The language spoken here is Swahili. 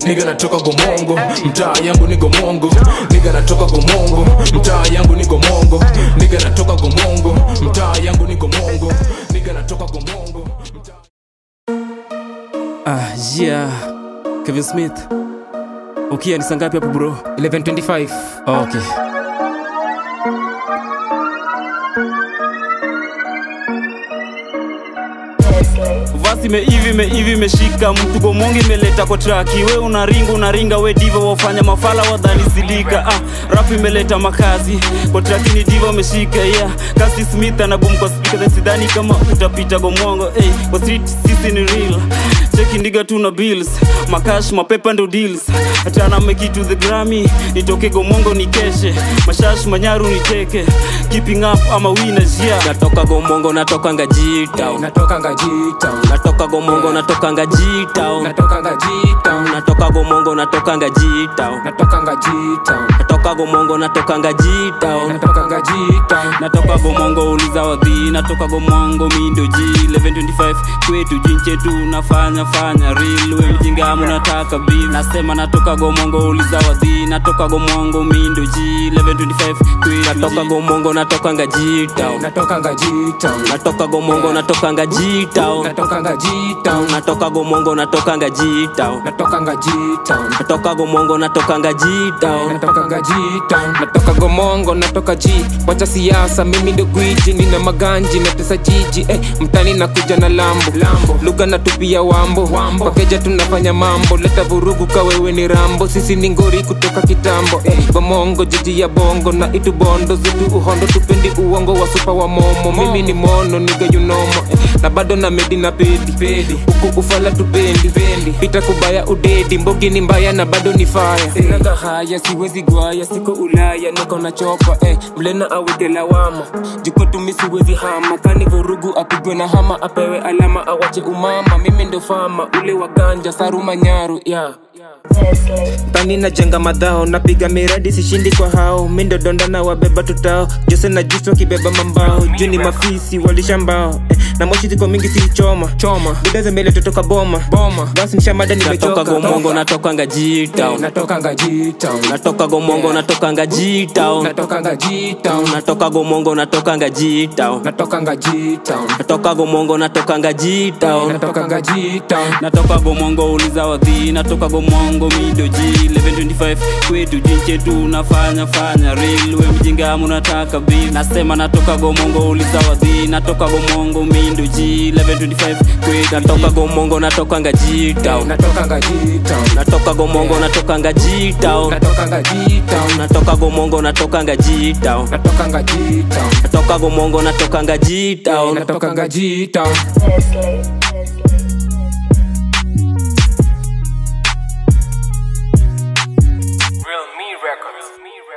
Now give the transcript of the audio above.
niga natoka gomongo mtaa yangu ni gomongo niga natoka gomongo mtaa yangu ni gomongo niga natoka gomongo mtaa yangu ni gomongo niga natoka gomongo mtaa Ah, yeah. Kevin Smith. Ukia ni sangapi hapo bro? 1125 Okay. Vasi meivi meivi imeshika mtu gomongi imeleta kwa traki we unaringa unaringa we diva wafanya mafala wadhani sidika ah, rap imeleta makazi kwa traki ni diva umeshika yeah. kasi smith anabum kwa speaker then sidhani kama utapita gomongo hey, kwa street sisi ni real cheki ndiga tuna bills makash mapepa ndo deals achana make it to the grammy nitoke gomongo nikeshe mashash manyaru niteke keeping up ama winners yeah natoka gomongo natoka ngajita natoka ngajita natoka gomongo natoka ngajita natoka ngajita natoka gomongo natoka ngajita natoka ngajita natoka gomongo natoka ngajita natoka ngajita natoka gomongo uliza wadhi natoka gomongo mindo g 1125 kwetu jinchetu nafanya fanya real we mjinga munataka beef nasema natoka gomongo uliza wadhi natoka gomongo mindo g 1125 kwetu natoka gomongo natoka ngajita natoka ngajita natoka gomongo natoka ngajita natoka ngajita natoka gomongo natoka ngajita natoka ngajita natoka gomongo natoka ngajita natoka ngajita natoka gomongo natoka ji wacha siasa mimi ndo gwiji nina maganji natesa jiji eh, mtani nakuja na lambo lambo lugha natupia wambo wambo pakeja tunafanya mambo leta vurugu kawewe ni rambo sisi ni ngori kutoka kitambo eh, gomongo jiji ya bongo na itu bondo zitu uhondo tupendi uongo wa supa wa momo mimi ni mono niga yunomo eh, na bado na medi na pedi pedi huku ufala tupendi pendi pita kubaya udedi mbogi ni mbaya na bado ni faya sinaga haya siwezi gwaya siko ulaya niko na chopa eh, mlena aweke lawama jikotumi siwezi hama kani vurugu apigwe na hama apewe alama awache umama mimi ndo fama ule wa ganja saruma nyaru yeah. tani najenga madhao napiga miradi sishindi kwa hao mindo donda na wabeba tutao jose na juso wakibeba mambao juu ni mafisi walishambao eh, na moshi ziko mingi si choma choma buda zembele totoka boma boma basi nishamada natoka nimechoka gomongo natoka ngajita natoka ngajita natoka gomongo natoka ngajita natoka ngajita natoka gomongo natoka ngajita natoka ngajita natoka gomongo natoka ngajita natoka ngajita natoka gomongo uliza wadhi natoka gomongo mido g 1125 kwetu jinchetu nafanya fanya real we mjinga munataka beef nasema natoka gomongo uliza wadhi natoka gomongo mindo g 1125 kwetu natoka gomongo natoka ngajita natoka ngajita natoka gomongo natoka ngajita natoka ngajita natoka gomongo natoka ngajita natoka ngajita natoka gomongo natoka ngajita natoka ngajita Real Me Records.